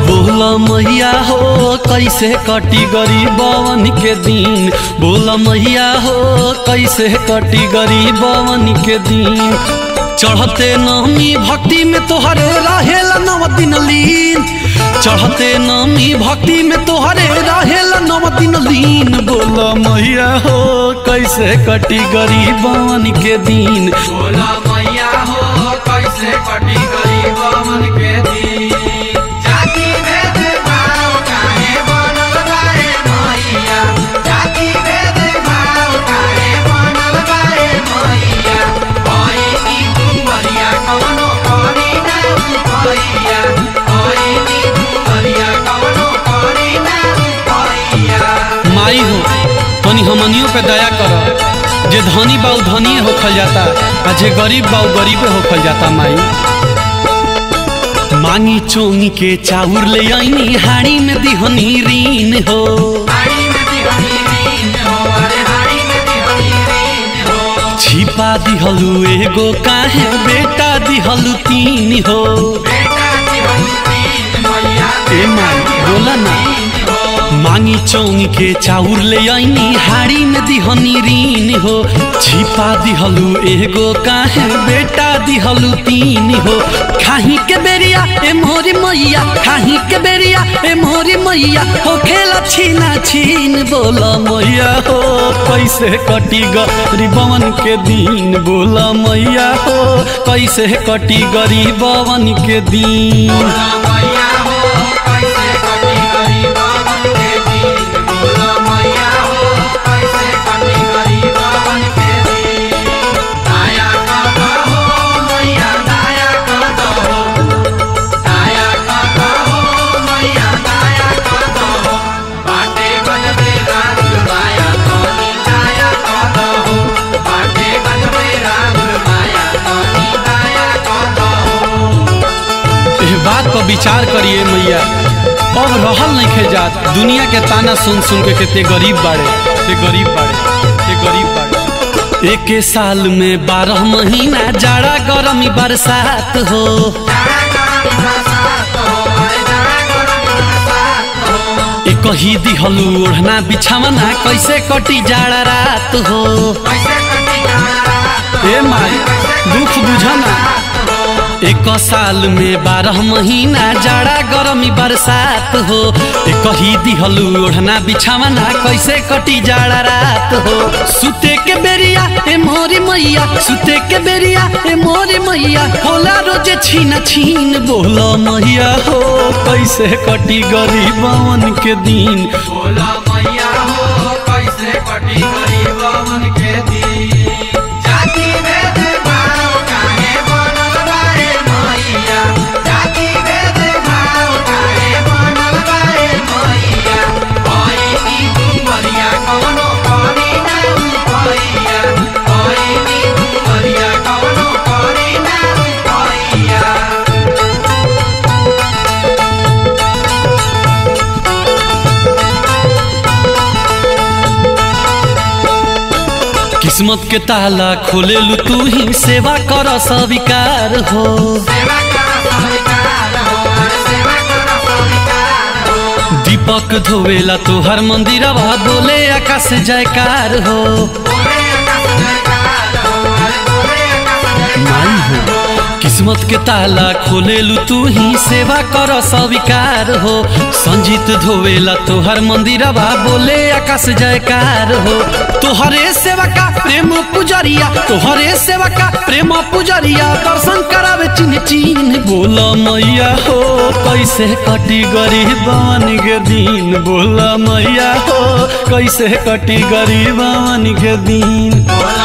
बोला मैया हो कैसे कटी गरीबवन के दिन बोला मैया हो कैसे कटी गरीबवन के दिन चढ़ते नमी भक्ति में तोहरे रहेला नव दिन लीन चढ़ते नमी भक्ति में तोहरे रहेला नव दिन लीन बोला मैया हो कैसे कटी गरीबवन के दिन बोला मैया हो कैसे कटी गरीबवन के दिन जाति भेद भाव काहे बनल बाए मैया जाति भेद भाव काहे बनल बाए मैया ओई नी दुमरिया कवनो करी ना भैया ओई नी दुमरिया कवनो करी ना भैया माई हो तनी हमनियों पे दया कर जे धनी बाऊ धनी होखल जाता आ जे गरीब बाऊ गरीबे होखल जाता माई मांगी चोंगी के चाउर ले आईनी हाड़ी में दिहनी रीन हो हाड़ी में दिहनी रीन हो अरे हाड़ी में दिहनी रीन हो छिपा दिहलु एगो काहे बेटा दिहलु तीन हो बेटा दिहनी रीन मैया ए माई बोला ना मांगी चौंगी के चाउर ले आईनी हाड़ी में दिहनी रीन हो छिपा दिहलु एगो काहे बेटा दिहलु तीन हो खाही के बेरिया ए मोरी मैया खाही के बेरिया ए मोरी मैया हो खेला छीना छीन बोला मैया हो कैसे कटी गरीबवन के दिन बोला मैया हो कैसे कटी गरीबवन के दिन बोला मैया हो कैसे कटी गरीबवन के दिन बोला मैया हो कैसे कटी गरीबवन के दिन दाया कर हो मैया दाया कर हो दाया कर हो मैया दाया कर हो बाटे गजबे राग माया तनी दाया कर हो बाटे गजबे राग माया तनी दाया कर हो एह बात पर विचार करिए मैया अब रहल नहीं खे जात दुनिया के ताना सुन सुन के केते गरीब बाड़े ते गरीब बाड़े ते गरीब बाड़े एक साल में बारह महीना जाड़ा गर्मी बरसात हो एक ही दिहलू ओढ़ना बिछावना कैसे कटी जाड़ा रात हो ए माई दुख बुझना एक साल में बारह महीना जाड़ा गर्मी बरसात हो एक ही दिहलू ओढ़ना बिछावना कैसे कटी जाड़ा रात हो सुते के बेरिया ए मोरी मैया सुते के बेरिया ए मोरी मैया होला रोजे छीना छीन बोला मैया हो कैसे कटी गरीबवन के दिन बोला मैया हो कैसे कटी गरीबवन के दिन जाति भेद भाव काहे बनल बाए मैया जाति भेद भाव काहे बनल बाए मैया ओई नी दुमरिया कवनो करी ना भैया ओई नी दुमरिया कवनो करी ना भैया किस्मत के ताला खोलेलू तू ही सेवा कर स्वीकार हो सेवा कर स्वीकार हो अरे सेवा कर स्वीकार हो दीपक धोवेला तोहर मंदिरवा बोले आकाश जयकार हो बोले आकाश जयकार हो अरे बोले आकाश माई जयकार हो हो किस्मत के ताला खोलेलू तू ही सेवा कर स्वीकार हो संजीत धोवेला तोहर मंदिरवा बोले आकाश जयकार हो तोहरे सेवा का प्रेम पुजरिया तोहरे सेवा का प्रेम पुजरिया दर्शन करावे चिन्ह चिन्ह बोला मैया हो कैसे कटी गरीबन के दिन बोला मैया हो कैसे कटी गरीबन के दिन बोला